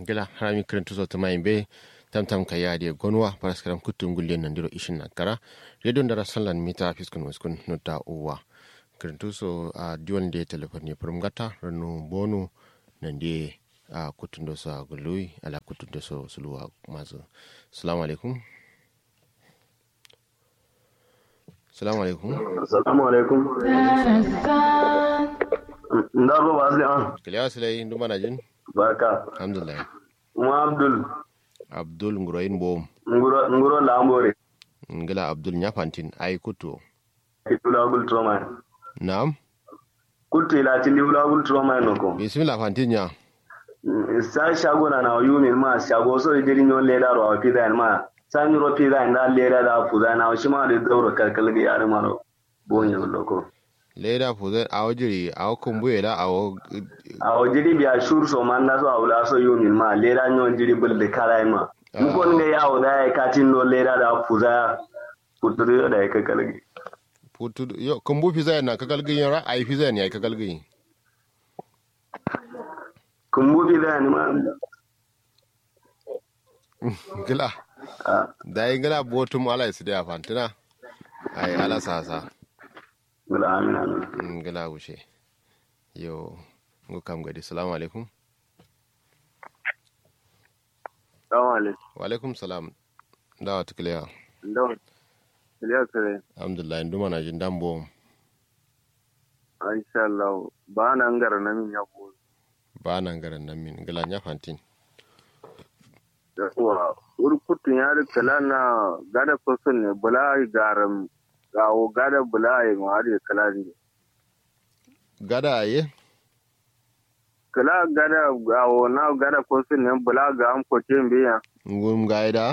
gila harami kirintu so tuma be tam tam ka yaade gonwa paraskaram kuttum gulle nandiro ishin nakara redo ndara sallan mita fiskun waskun nota uwa kirintu so a diwan de telefon ne purum gata ranu bonu nande a kutundo so gului ala kutundo so suluwa mazu assalamu alaikum assalamu alaikum assalamu alaikum ndarbo basli an kiliya silai nduma jin barka alhamdulillah kuma abdul abdul nguroyin bom nguro nguro lambore ngila abdul nyafantin ay kutu itula gul troma na'am kutu ila tindi ula gul troma no ko bismillah fantin ya sa shago na na yumi ma shago so idiri nyon leda ro pida ma san ro pida nda leda da fuda na shi ma da dauro kalkal ga yar ma ro bonye loko leda fuzen awo jiri awo kumbuye la awo awo jiri biya shur so man na so awla so yumi ma leda nyon jiri bulde kala ma mukon ne yawo da ya katin no leda da fuda kuturu da ya kalkal ga putu yo kumbu fiza na kakal gin yara ai fiza ne ai kakal gin kumbu pida ni ma gila da yi gila botum ala isi da fantina ai ala sasa gula amin amin gila wuce yo ngo kam gadi salamu alaikum Salamu alaikum. wa alaikum salam dawa tukliya Ndon. Iliya kare. alhamdulillah nduma na jin dambo Insha Allah. Ba na ngara na min ya bo. ba nan garan nan min gila nya fantin Da kuwa urkutun ya da kala na gada fason ne bula garam gawo gada bula ya ma da kala ne. gada aye Kala gada gawo na gada fason ne bula ga am ko tin biya. ngum gaida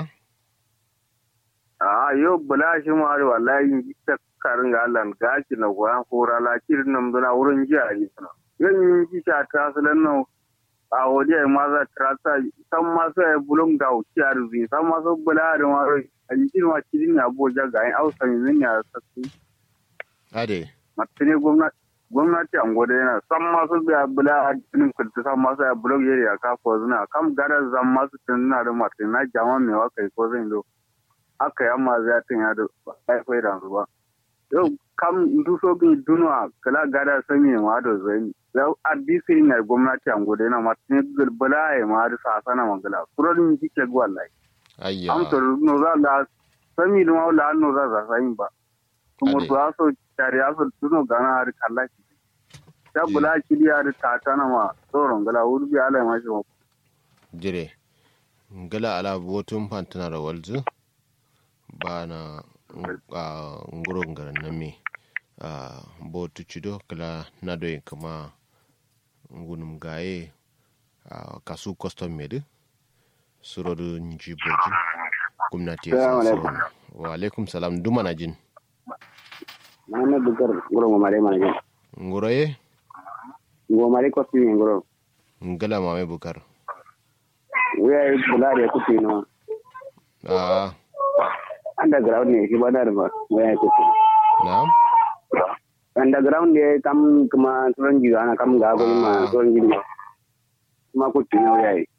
A yo bula shi ma da wallahi ta karin ga Allah ga ki na goyan hora la kirin nan duna wurin jiya yi sana. Yan yin ki ta tasalan nan a waje ma za trata san ma sai bulum da uci a ruzi san ma so bula da ma rai a jikin ma cikin ya boja ga yin ausa yin ya sassu ade matine gwamnati gwamnati an gode yana san ma so biya bula a cikin kulta san ma sai bulum yeri ya ka ko zuna kam gara zan ma su tun na da martin na jama me wa kai ko zan do aka yi amma zai tun ya da ai kai da su ba yau kam duso bi dunwa kala gada sami ma da zai yau adisi na gwamnati an gode na martin bala ya ma da sasana mangala kurorin jike wallahi ayya am to no za la sami no wala no za za sai ba kuma Ade. to aso tare aso duno gana har kalla ki ta Ji. bula ki ya da tata na ma tsoron gala urbi ala ma shi ma jire ngala ala botum fantina da walzu ba na a nguro ngaran na me a botu cido kala na doyin kama ngunum gaye a kasu custom made surodu nji boji gwamnati ya Salamu sa alaikum. so wa alaikum salam duma na jin Muhammad Bukar ngoro mo mare mana nguro ye ngo mare ko ti ngoro ngala mame bukar wuya yi bulare ku ti no a underground ne shi ba da ba wuya ku ti na'am underground ne kam kuma turan ji ana kam ga go ma turan ji kuma ku ti no wuya yi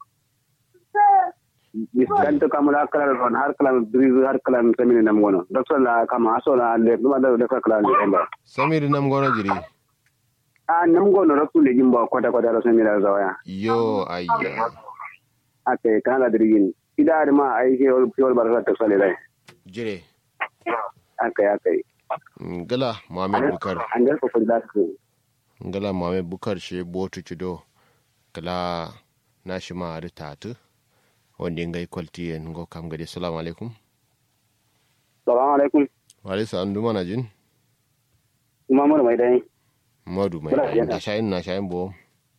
diskan to kam la kala ron har kala brise har kala semini nam gono doctor la kam aso la le duma da da kala le ba samiri nam gono jiri a nam gono rasul le jimbo kwata kwata ra semini da zawaya yo ayya ate kana da dirgin idare ma ai ke ol ol barka ta sale dai jire akai akai ngala mame bukar an ga ko da su ngala mame bukar she botu cido kala na shi ma da tatu wanda ngai kwalti en ngo kam gade assalamu alaikum salamu alaikum wa alaikum salam duma na jin kuma mun mai dai madu mai Bra, da yana. na shayin na shayin bo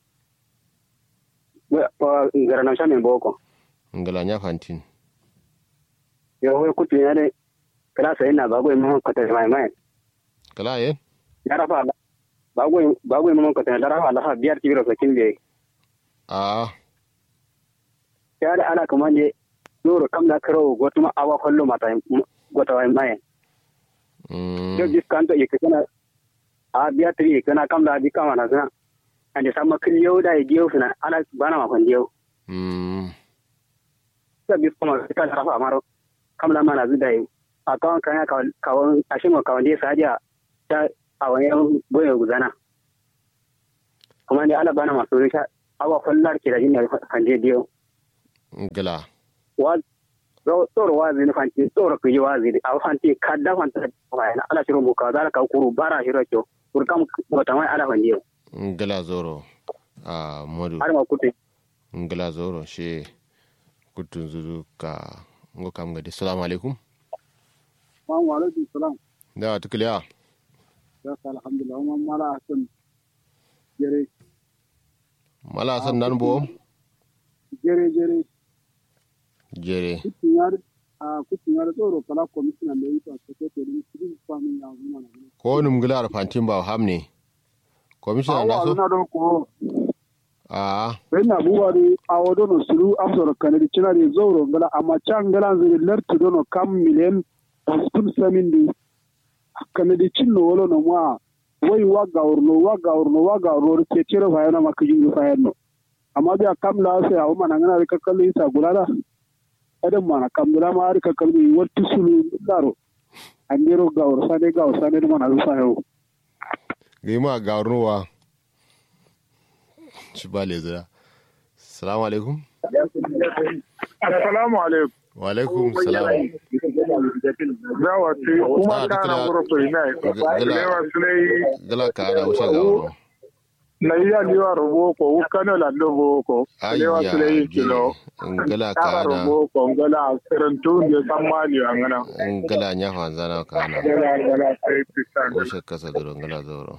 wa ngara na shamin boko ngala nya fantin yo we kutu ya dai kala sai na bago mun ka ta mai mai kala ye ya rafa bago bago mun ka ta da rafa Allah biyar kibiro sakin be a ya da ana kaman je doro kam na karo gotuma awa kollo mata gota mai mai mm, yo diskanto yake kana a biya tri kana kam da bi kama na sana ande sama kiliyo da giyo suna ana bana ma kon giyo mm ta bi kuma ta rafa amaro kamla mana zida yi a kawon kan ya kawon a shi kawon dai sadiya ta a wani boye guzana kuma ne ala bana masu risha awa fallar ke da jin kan je diyo gala wa tsoro wazi ni fanti tsoro ku yi wazi a fanti kadda fanta wa na ala shiro buka zala ka kuru bara shiro kyo kurkam bota mai ala fandiyo gala zoro a modu har ma kutu ngala zoro she kutun zuru ka ngo kam gadi assalamu alaikum Assalamu alaikum salam. da tukliya Ya sa alhamdulillah umma mala hasan jere mala san nan bo jere jere jere kutin yar a kutin yar tsoro kala commissioner da yita ko ko to ni cikin famin ya zuna na. ko num gila fantin ba hamne commissioner na so na don ko a sai na buwa ne a wado no suru afsor kanadi cina ne zoro ngala amma can ngala zuri lertu dono kam milen hospital samin di kanadi cinno wolo no ma wai wa gawurno wa gawurno wa gawurno ke cire fayana maka jingu fayanno amma biya kam la sai a mana ngana ka kallo isa gulala adam mana kam la ma ka kallo yi watti sulu daro andero gawur sane gawur sane mana rufa yau gima garnuwa shi ba le zira assalamu alaikum assalamu alaikum wa alaikum salam yawa ce kuma Ah, kana dukkan- gura to ina Gala- lewa sulai gala ka ana wuce garnu na iya liwa rubo ko ukano la lobo ko lewa ayya sulai gele kilo ngala ka kaba ana rubo ko ngala karantu ne san mali angana ngala nya fanzana ka ana ngala ngala sai pisan wuce kasa duro ngala zoro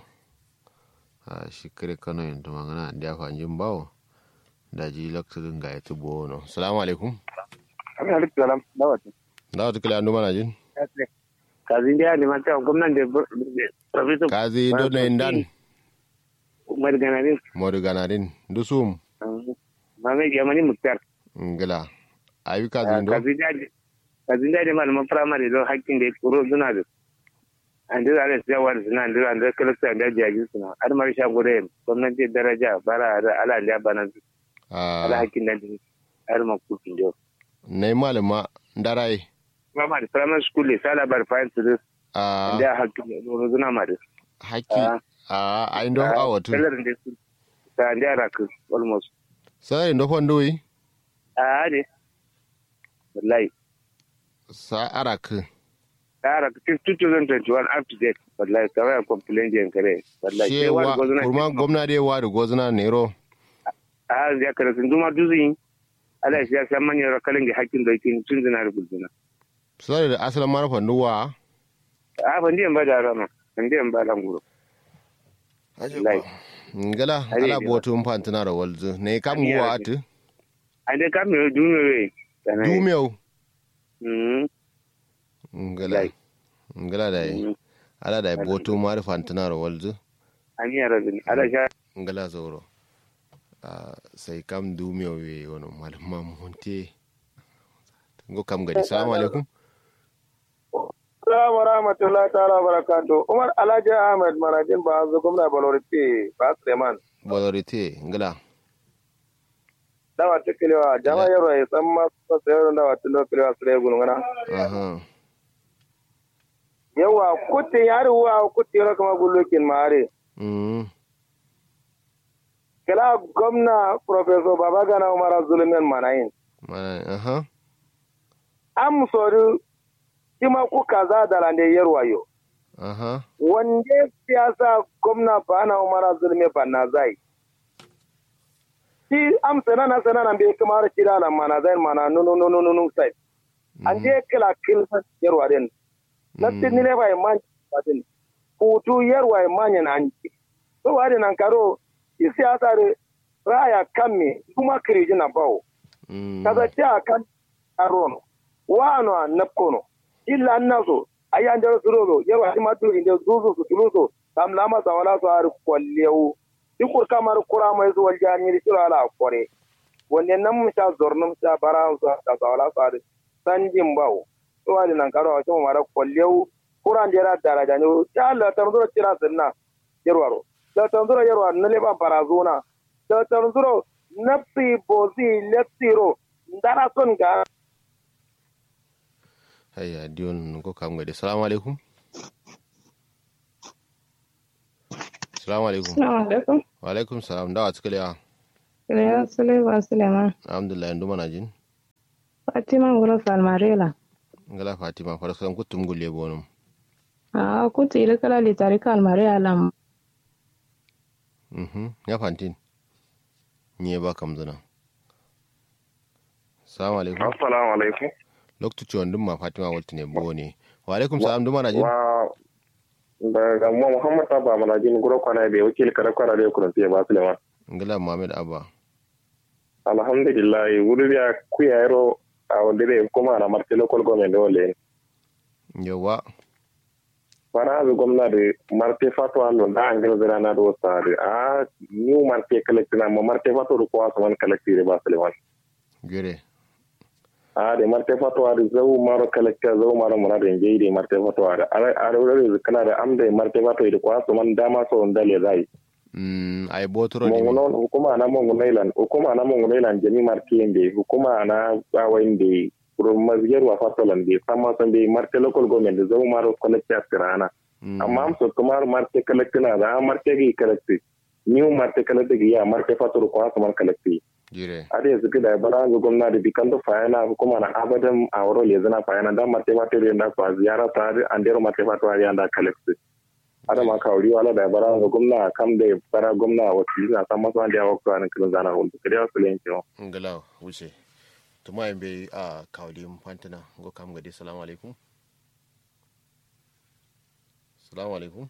a shi kare kano yin tuma ngana da fanjin bawo da ji lakturin ga ya tubo no assalamu alaikum alaikum salam dawati da wata kila andu mana jin kazin da ne mata gwamnan da professor kazi do na indan umar ganarin modu ganarin dusum mame jamani muktar ngala ayi kazi do kazin da kazin da ne malaman primary don hakkin da kuro suna da an dira da siyawa da suna dira an da kalasta da jaji suna har mar sha gure gwamnati daraja bara da ala da bana ala a hakkin da har ma kufin da nay malama ndarai primary primary school ne sala bar fine to this a da hakkin da suna ma da haki a ayi ndo awatu salarin da su ta da raku almost sai ndo fondoyi a ne wallahi sa arak tara 2021 up to date wallahi kawai a complain jiyan kare wallahi sai wani shewa gwazuna kurma gwamnati wa da gozuna nero a ya kare sun zuma duzi ala ya san manyan rakalin da hakkin da yake tun zina da guduna sai da asalin mara fanduwa a ban diyan ba da rama ban diyan ba da nguro wallahi ngala Ari ala ne botu mpantina ro walzu ne kam Ari guwa ne. atu an dai kam ne dume we dumeu mm ngala Wallahi. ngala da yi mm. ala da botu mara fantina ro walzu an yi rabin ala sha ngala zoro Ah, sai kam dumeu we wono malama monte ngo kam gadi assalamu alaikum Assalamu rahmatullahi ta'ala barakatuh. Umar Alhaji Ahmed Marajin ba zo gwamna Balorite ba Suleiman. bolorite ngala Dawa tukilewa jama'a yaro ya san ma su sayar da wata lokilewa su rai gulguna. aha Yawa kutin yari wa kutin yaro kama gullokin mare. mm Kila gwamna Professor Babagana Umar Zulumin Manayin. mana aha Am sori kima kuka za da lande yarwa yo. aha Wanda siyasa gwamna Bana Umar Zulumin Banna zai. Shi am sanana sanana bai kamar kira na mana zai mana nunu nunu nunu sai. an je kila kilsa yarwa den na tinni ne bai man patin kutu yarwa man yan an to wadi nan karo i siyasa re raya kamme kuma kiriji na bawo mm kaza ta kan arono wano napkono illa annaso ayan da surogo yarwa ma tu inde zuzu su tuluso kam lama sawala so ar kwallewu dikur kamar kura mai zuwa jani ri ala kore wanne nan mun sha zornum sha bara su da sawala so ar sanjin bawo to wadi nan karo a cikin mara kwallewu kuran da ra daraja ne ya Allah ta zura tira sunna yarwaro da ta zura yarwa na le ba barazona da ta zura nafi bozi leptiro ndara son ga hayya diyon ko kam gade salamu alaikum salamu alaikum Assalamu alaikum. wa alaikum salam dawa cikin yawa Kiriya Suleiman Suleiman. alhamdulillah yanzu mana jin Fatima Wuro Salmarela. ngala fatima farsan kutum gulle bonum A kuti ile kala litari Kalmarela lam. mhm ya fantin nye ba kam zuna salamu alaikum assalamu alaikum loktu ci wandun ma fatima walti ne bo ne wa alaikum salam duma na jin wa daga mu muhammad abba mana jin guro kwana be wakil kare kwana da kuran sai ba suleiman ngala muhammad abba alhamdulillah wuri ya kuya yaro a wanda bai kuma na marti local government dole yawa fara azu gwamnati marte fatwa lo da an gina zira na do sare a new marte collecti na mo marte fatwa ko wasu man collecti ba suleiman gere a de marte fatwa da zau maro collecti zau maro mona da ngai de marte fatwa da a a da kana da am da marte fatwa da ko wasu man dama so ndale zai mm ay botoro ni monguno hukuma na monguno ilan hukuma na monguno ilan jami marti yende hukuma na bawande kuro mazger wa fatolan de sama san de marte local government da zau maro collecti asirana amma am so kumar marte collecti na da marte gi collecti new marte collecti gi ya marte fatoro ko asman collecti jire ade yanzu da bara ga gwamnati bi kan da fayana hukuma na abadan a wuro le zana fayana da marte fatoro da fa ziyara ta an dero marte fatoro ya da collecti ada ma kawri wala da bara ga gwamna kam da bara gwamna wakili na san masu wanda ya wakwa na kiran zana hulɗu kare wasu lenke wa ngala wuce tuma yin bai a kawali fantina go kam gade salamu alaikum salamu alaikum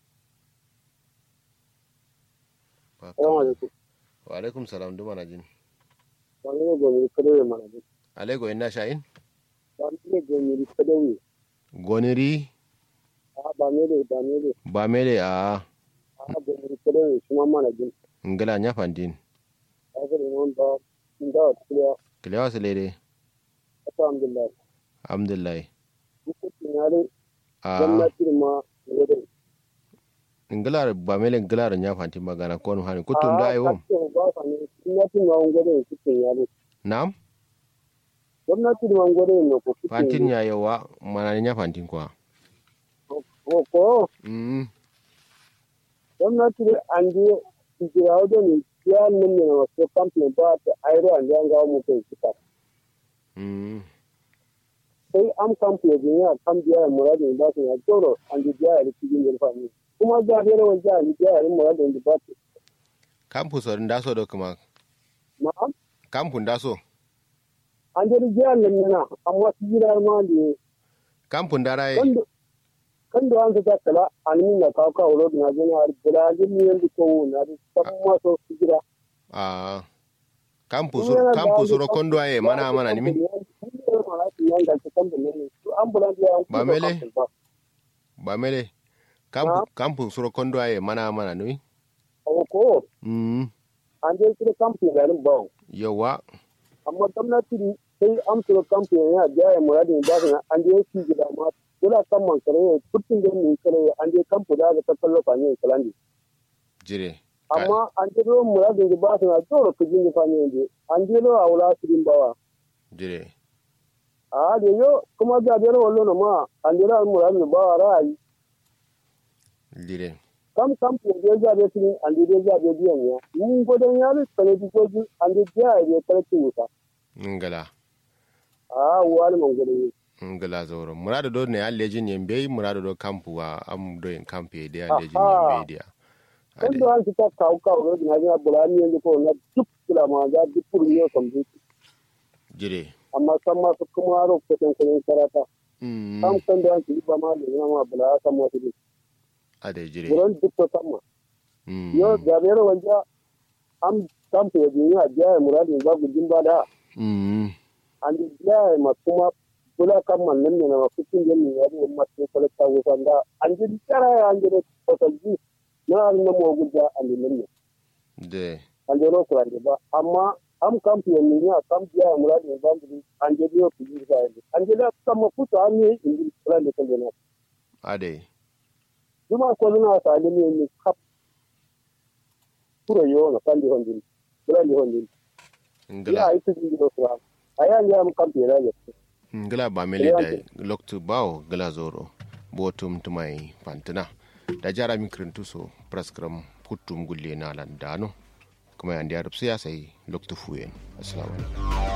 Ba kam- Salamu alaikum. wa alaikum salam duma na jin Wani ne gomi kadai mana ne. alaigo ina sha'in Wani ne gomi kadai. goniri A ba me da ba me da. ba mele a A gomi kadai shi ma mana jin. ngala nya fantin A ga ne wanda inda wa tiya kilewa su lede alhamdulillah. alhamdulillah Duk tunare a gwamnati ma wadai. ngala ba mele ngala nya fantin magana ko no hani kutum da ayo ba sa ne gwamnati ma wadai cikin yaro. nam Gwamnati ma wadai ne ko cikin fantin ya yawa mana nya fantin kwa ko ko mm gwamnati da an je jira wajen ne ya nan ne wasu kamfani ba ta airo an jan gawo mutum suka mm sai an kamfani da ya kan biya muradin ba su ya tsoro an ji biya da cikin jirfa ne kuma ga biyar wajen an ji biya da muradin da ba su campus orin daso do kuma ma campus daso an je biya nan nana amma su jira ma da campus dara kan da kan da an ta kala an min na kawo kawo rodin na jini har bula jin ne yanzu ko na da san ma so su jira a campus campus ro kondo aye mana mana nimi Ba mele? ba mele campus campus ro kondo aye mana mana nimi ko mm an je kira kamfani garin bawo yawa amma gwamnati sai an tura kamfani ya biya ya muradin ba su an je shi gida ma dole kan man kare ya kutun da ne kare an je kamfani da ta tallafa ne kalandi jire amma an je ruwan muradin da ba su na dole ku jin fa ne je an je ruwa wala su din bawa jire a da yo kuma ga da ruwan lona ma an je ruwan muradin ba wa ra'ayi jire kam kamfani da ya zabe su ne an je da zabe biyan ya mun godon ya lu sane dikoji an je biya ya kare wuta ngala a wani man godon ngala zoro murado do ne allejin yembe murado do campu wa am do en campe de allejin Aha. yembe dia kan da an fita kawo kawo da na ga bulani yanzu ko na duk kula ma ga duk kurmi yau kan duk jire amma san ma su kuma ro ko tan kun karata mm kan san da an ci ba ma da ma bula san ma su ade jire buran duk ko san ma mm yo da bere wanja am kan fe duniya biya muradin ba gudin ba da mm an ji biya ma kuma bula kan man nan ne na kucin da ne ya da ma sai kala ta wusan da an ji tsara an ji da totalji na an na mo gudda an ji nan ne de an je ro kuran ba amma am kam piyo ni ya kam biya muradi ne ban di an je biyo ku ji ga ni an je da kam ku ta an ni in ji kuran da kalle na ade duma ko na ta ni ni ni kap kuro yo na kan di hon di bula ni hondi ya ngala ai tu ni no fra aya ya am kampe na ya ngala ba mele da loktu bawo gala zoro botum tumai fantina da jara min kirintu so praskram kutum gulle na landano kuma yandi arab siyasa yi loktu fuyen assalamu alaikum